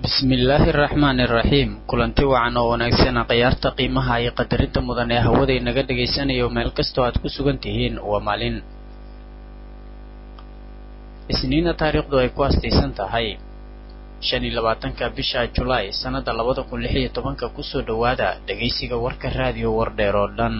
bismillaahi araxmaani iraxiim kulanti wacan oo wanaagsan khiyaarta qiimaha iyo qadarinta mudan ee hawada inaga dhagaysanayo meel kastoo aad ku sugan tihiin waa maalin isniina taariikhdu ay ku astaysan tahay shan iyo labaatanka bisha julaay sannada labada kun lix iyo tobanka kusoo dhowaada dhegaysiga warka raadiyo wardheer oo dhan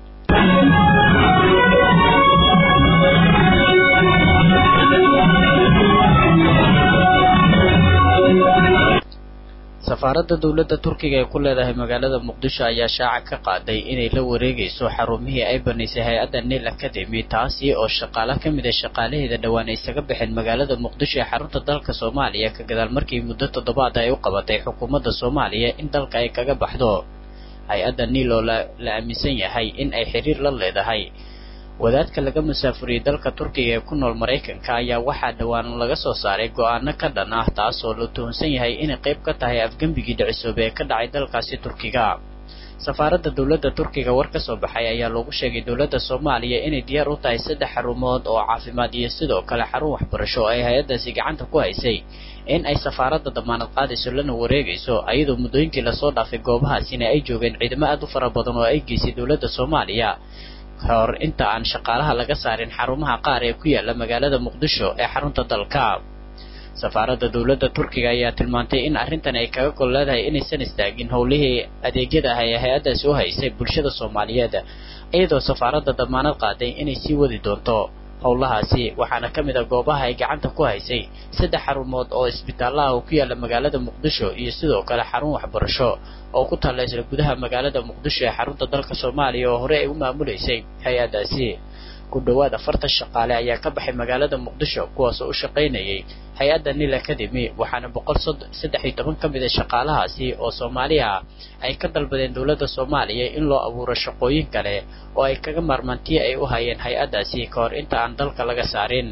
safaaradda dowladda turkiga ee ku leedahay magaalada muqdisho ayaa shaaca ka qaaday inay la wareegayso xarumihii ay banaysay hay-adda nil academy taasi oo shaqaale ka mid a shaqaalaheeda dhowaan ay isaga baxeen magaalada muqdisho ee xarunta dalka soomaaliya ka gadaal markii muddo toddobaad ay u qabatay xukuumadda soomaaliya in dalka ay kaga baxdo hay-adda nil oo la aaminsan yahay in ay xiriir la leedahay wadaadka laga musaafuriyey dalka turkiga ee ku nool maraykanka ayaa waxaa dhowaan laga soo saaray go-aano ka dhan ah taas oo la tuhunsan yahay inay qayb ka tahay afgembigii dhicisoobe ee ka dhacay dalkaasi turkiga safaaradda dowladda turkiga war ka soo baxay ayaa loogu sheegay dowladda soomaaliya inay diyaar u tahay saddex xarumood oo caafimaad iyo sidoo kale xarun waxbarasho oo ay hay-addaasi gacanta ku haysay in ay safaaradda damaanad qaadayso lana wareegayso ayadoo muddooyinkii lasoo dhaafay goobahaasina ay joogeen ciidamo aad u fara badan oo ay geysay dowladda soomaaliya hor inta aan shaqaalaha laga saarin xarumaha qaar ee ku yaala magaalada muqdisho ee xarunta dalka safaaradda dowladda turkiga ayaa tilmaantay in arrintan ay kaga gol leedahay inaysan istaagin howlihii adeegyada ah ee hay-addaasi u haysay bulshada soomaaliyeed iyadoo safaaradda damaanad qaaday inay sii wadi doonto howlahaasi waxaana ka mid a goobaha ay gacanta ku haysay saddex xarumood oo isbitaalaha oo ku yaala magaalada muqdisho iyo sidoo kale xarun waxbarasho oo ku taalla isla gudaha magaalada muqdisho ee xarunta dalka soomaaliya oo hore ay u maamulaysay hay-addaasi ku dhowaad afartan shaqaale ayaa ka baxay magaalada muqdisho kuwaasoo u shaqaynayay hay-adda nil academy waxaana boqol saddex iyo toban ka mid a shaqaalahaasi oo soomaaliya ah ay ka dalbadeen dowladda soomaaliya in loo abuuro shaqooyin kale oo ay kaga maarmaantii ay u hayeen hay-addaasi ka hor inta aan dalka laga saarin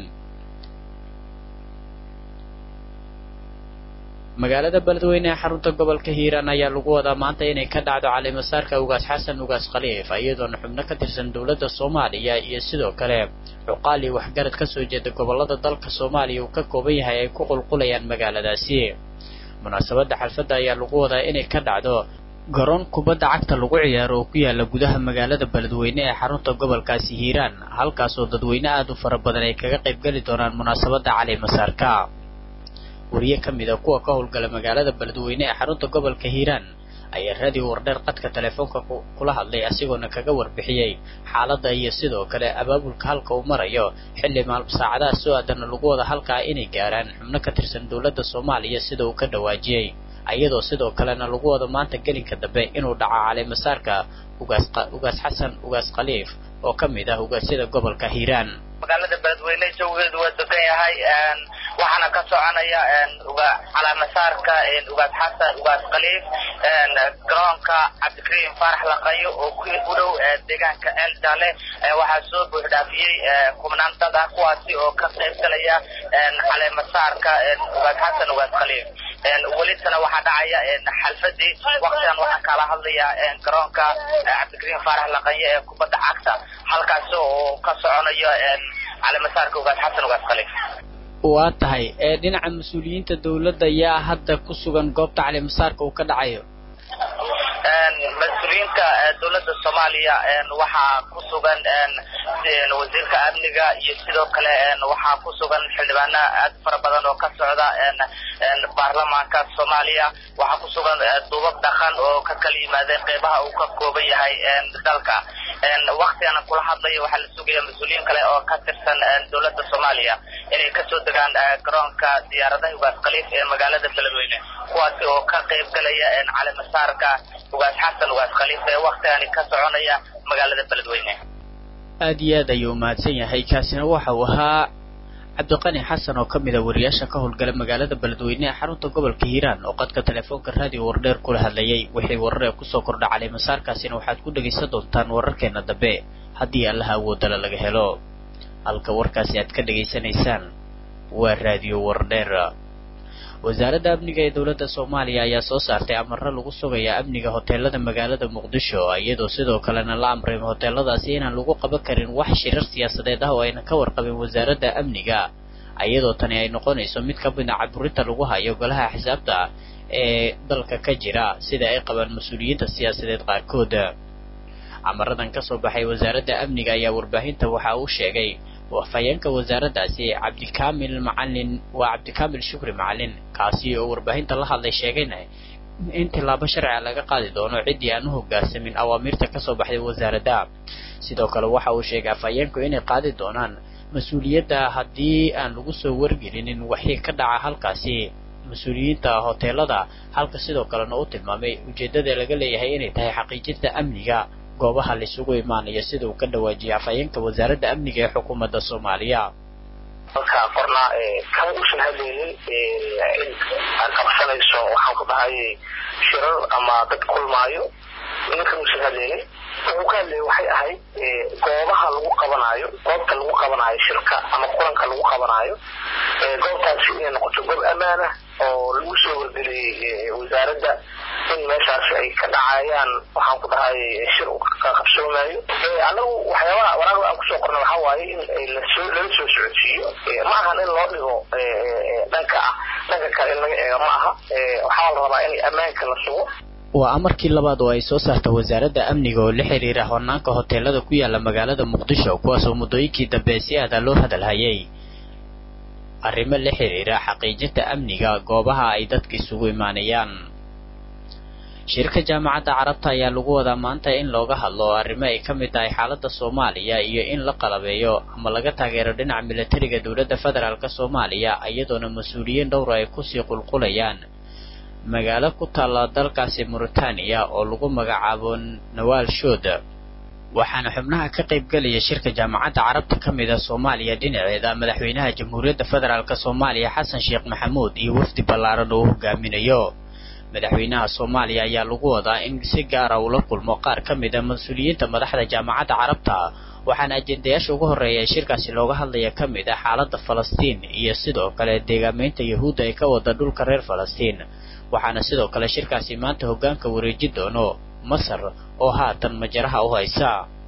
magaalada beledweyne ee xarunta gobolka hiiraan ayaa lagu wadaa maanta inay ka dhacdo calimasaarka ugaas xasan ugaas khaliif iyadoona xubno ka tirsan dowladda soomaaliya iyo sidoo kale cuqaali waxgarad ka soo jeeda gobollada dalka soomaaliya uu ka kooban yahay ay ku qulqulayaan magaaladaasi munaasabadda xalfadda ayaa lagu wadaa inay ka dhacdo garoon kubadda cagta lagu ciyaaro oo ku yaala gudaha magaalada beledweyne ee xarunta gobolkaasi hiiraan halkaasoo dadweyne aad u fara badan ay kaga qaybgeli doonaan munaasabadda calimasaarka wariye ka mid a kuwa ka howlgala magaalada beledweyne ee xarunta gobolka hiiraan ayaa raadiyo wardheer qadka telefoonka kula hadlay asigoona kaga warbixiyey xaaladda iyo sidoo kale abaabulka halka uu marayo xilli maal saacadaha soo aadana lagu wada halkaa inay gaaraan xubno ka tirsan dowladda soomaaliya sida uu ka dhawaajiyey iyadoo sidoo kalena lagu wado maanta gelinka dambe inuu dhaco calimasaarka ugaas ugaas xasan ugaas khaliif oo ka mid ah ugaasyada gobolka hiiraan magaalada beledweyne jawigeedu waa degan yahay waxaana ka soconaya calaamasaarka ugaas xasan ugaas khaliif garoonka cabdikariim faarax laqayo oo ku u dhow deegaanka eldale waxaa soo buuxdhaafiyey kubnaan dad ah kuwaasi oo ka qayb galaya caleemasaarka ugaas xasan ugaas khaliif welitana waxaa dhacaya xalfadii waktigan waxaan kala hadlayaa garoonka cabdikariim faarax laqayo ee kubadda cagta halkaasi oo ka soconayo caleemasaarka ugaas xasan ugaas khaliif waa tahay ee dhinaca mas-uuliyiinta dowladda yaa hadda ku sugan goobta calimasaarka uu ka dhacayo mas-uuliyiinta dowladda soomaaliya waxaa ku sugan wasiirka amniga iyo sidoo kale waxaa ku sugan xildhibaano aad fara badan oo ka socda baarlamaanka soomaaliya waxaa ku sugan duubab dhaqan oo ka kala yimaadeen qeybaha uu ka kooban yahay dalka waktigan kula hadlaya waxaa la sugaya mas-uuliyiin kale oo ka tirsan dowladda soomaaliya inay kasoo degaan garoonka diyaaradaha ugaas khaliif ee magaalada beledweyne kuwaasi oo ka qayb galaya calimasaarka ugaas xasan ugaas khaliif ee waktigani ka soconaya magaalada beledweyne aad iyo aad ayuu umahadsan yahay kaasina waxa uu ahaa cabdiqani xasan oo ka mid a wariyaasha ka howlgala magaalada beledweyne ee xarunta gobolka hiiraan oo qadka telefoonka raadiyo wardheer kula hadlayay wixii warar ee kusoo kordha calimasaarkaasina waxaad ku dhegaysan doontaan wararkeena dambe haddii allaha awoodala laga helo halka warkaasi aad ka dhegaysanaysaan waa raadiyo wardheer wasaaradda amniga ee dowladda soomaaliya ayaa soo saartay amaro lagu sugayaa amniga hoteelada magaalada muqdisho iyadoo sidoo kalena la amray hoteeladaasi inaan lagu qaban karin wax shirar siyaasadeed ah oo ayna ka warqabin wasaaradda amniga iyadoo tani ay noqonayso mid ka mida caburinta lagu hayo golaha xisaabta ee dalka ka jira sida ay qabaan mas-uuliyiinta siyaasadeed qaarkood amaradan ka soo baxay wasaaradda amniga ayaa warbaahinta waxa uu sheegay afhayeenka wasaaraddaasi cabdikaamil macalin waa cabdikaamil shukri macalin kaasi oo warbaahinta la hadlay sheegayna in tillaabo sharciga laga qaadi doono ciddii aan u hogaansamin awaamiirta kasoo baxday wasaaradda sidoo kale waxa uu sheegay afhayeenku inay qaadi doonaan mas-uuliyadda haddii aan lagu soo wargelinin waxii ka dhaca halkaasi mas-uuliyiinta hoteelada halka sidoo kalena u tilmaamay ujeeddada laga leeyahay inay tahay xaqiijinta amniga goobaha laisugu imaanayo sida uu ka dhawaajiyay afhayeenka wasaaradda amniga ee xukuumadda soomaaliya halka qorna kama uusan hadlaynin cid aan qabsanayso waxaan ku dhahay shirar ama dad kulmaayo ninkan uusan hadlaynin wuxuu ka hadlayay waxay ahayd goobaha lagu qabanaayo goobta lagu qabanaayo shirka ama kulanka lagu qabanaayo goobtaasi inay noqoto goob ammaana oo lagu soo wargeliyey wasaaradda in meeshaasi ay ka dhacayaan waxaan ku dhahay shir ka qabsoomaayo anagu waxyaabaha waraaqda aan kusoo qorna waxaa waaye in lasoo lala soo socodsiiyo ma ahan in loo dhigo dhanka ah dhanka kale in laga eego ma aha waxaa la rabaa in ammaanka la sugo waa amarkii labaad oo ay soo saarta wasaaradda amniga oo la xiriira hornaanka hoteelada ku yaala magaalada muqdisho kuwaasoo muddooyinkii dambe si aada loo hadalhayay arrimo la xiriira xaqiijinta amniga goobaha ay dadka isugu imaanayaan shirka jaamacadda carabta ayaa lagu wadaa maanta in looga hadlo arrimo ay ka mid tahay xaaladda soomaaliya iyo in la qalabeeyo ama laga taageero dhinaca militariga dowladda federaalk soomaaliya iyadoona mas-uuliyiin dhowra ay kusii qulqulayaan magaalo ku taalla dalkaasi mauritaniya oo lagu magacaabo nawaal shood waxaana xubnaha ka qaybgelaya shirka jaamacadda carabta ka mid a soomaaliya dhinaceeda madaxweynaha jamhuuriyadda federaalk soomaaliya xasan sheekh maxamuud iyo wafdi ballaaran oo u hogaaminayo madaxweynaha soomaaliya ayaa lagu wadaa in si gaara ula kulmo qaar ka mid a mas-uuliyiinta madaxda jaamacadda carabta waxaana ajendayaasha ugu horreeya ee shirkaasi looga hadlaya ka mid ah xaaladda falastiin iyo sidoo kale deegaameynta yahuudda ay ka wada dhulka reer falastiin waxaana sidoo kale shirkaasi maanta hoggaanka wareeji doono masar oo haatan majaraha u haysa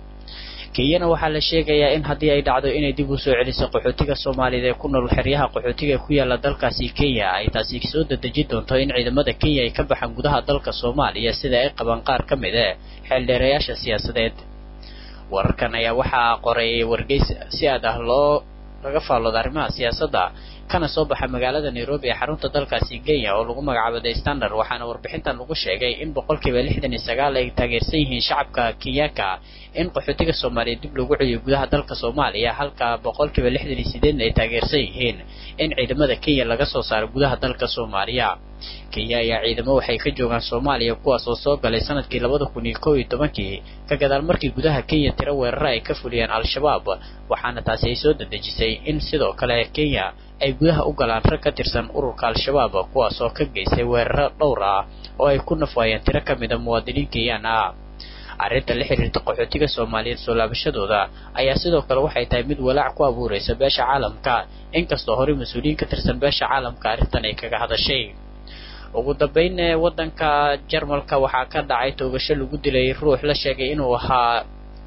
kenyana waxaa la sheegayaa in haddii ay dhacdo inay dib u soo celiso qaxootiga soomaaliyeed ee ku nool xeryaha qaxootiga ku yaala dalkaasi kenya ay taasi soo dedejin doonto in ciidamada kenya ay ka baxaan gudaha dalka soomaaliya sida ay qabaan qaar ka mid e xeeldheerayaasha siyaasadeed wararkan ayaa waxaa qoray wargeys si aad ah loo laga faallooda arrimaha siyaasadda kana soo baxa magaalada nairobi ee xarunta dalkaasi kenya oo lagu magacaabo the standard waxaana warbixintan lagu sheegay in boqolkiiba lixdan iyo sagaal ay taageersan yihiin shacabka kenyaanka in qaxootiga soomaaliya dib lagu celiyo gudaha dalka soomaaliya halka boqolkiiba lixdan iyo sideedna ay taageersan yihiin in ciidamada kenya laga soo saaro gudaha dalka soomaaliya kenya ayaa ciidamo waxay ka joogaan soomaaliya kuwaas oo soo galay sanadkii labada kun iyo kow iyo tobankii ka gadaal markii gudaha kenya tiro weerara ay ka fuliyeen al-shabaab waxaana taasi ay soo dedejisay in sidoo kale kenya ay gudaha u galaan rag ka tirsan ururka al-shabaab kuwaas oo ka geystay weeraro dhowr ah oo ay ku nafwaayeen tiro ka mid a muwaadiniin kenyaan ah arrinta la xiriirta qaxootiga soomaaliyeed soo laabashadooda ayaa sidoo kale waxay tahay mid walaac ku abuuraysa beesha caalamka inkastoo horey mas-uuliyiin ka tirsan beesha caalamka arrintan ay kaga hadashay ugu dambayn ee waddanka jarmalka waxaa ka dhacay toogasho lagu dilay ruux la sheegay inuu ahaa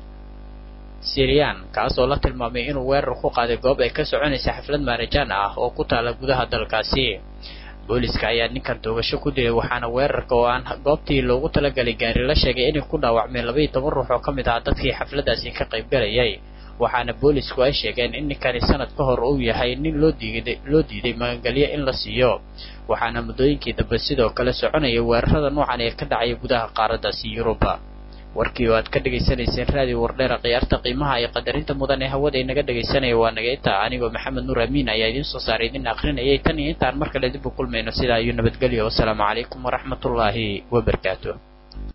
siriyaan kaas oo la tilmaamay inuu weerar ku qaaday goob ay ka soconaysa xaflad maarajaan ah oo ku taala gudaha dalkaasi booliska ayaa ninkan toogasho ku dilay waxaana weerarka oo aan goobtii loogu talagalay gaari la sheegay inay ku dhaawacmeen labaiyo toban ruux oo ka mid ah dadkii xafladaasi ka qaybgalayay waxaana boolisku ay sheegeen in ninkani sanad ka hor uu yahay nin loo diiday loo diiday magangelyo in la siiyo waxaana muddooyinkii dambe sidoo kale soconaya weerarada noocan ee ka dhacaya gudaha qaaraddaasi yuruba warkii oo aad ka dhegaysanayseen raadiyo wardheera khiyaarta qiimaha iyo qadarinta mudan ee hawada inaga dhegaysanaya waa naga intaa anigoo maxamed nuur amiin ayaa idiin soo saaray idin akrinayay tan iyo intaan mar kale dib u kulmayno sidaa iyo nabadgelyo wasalaamu calaykum waraxmatullaahi wabarakaatu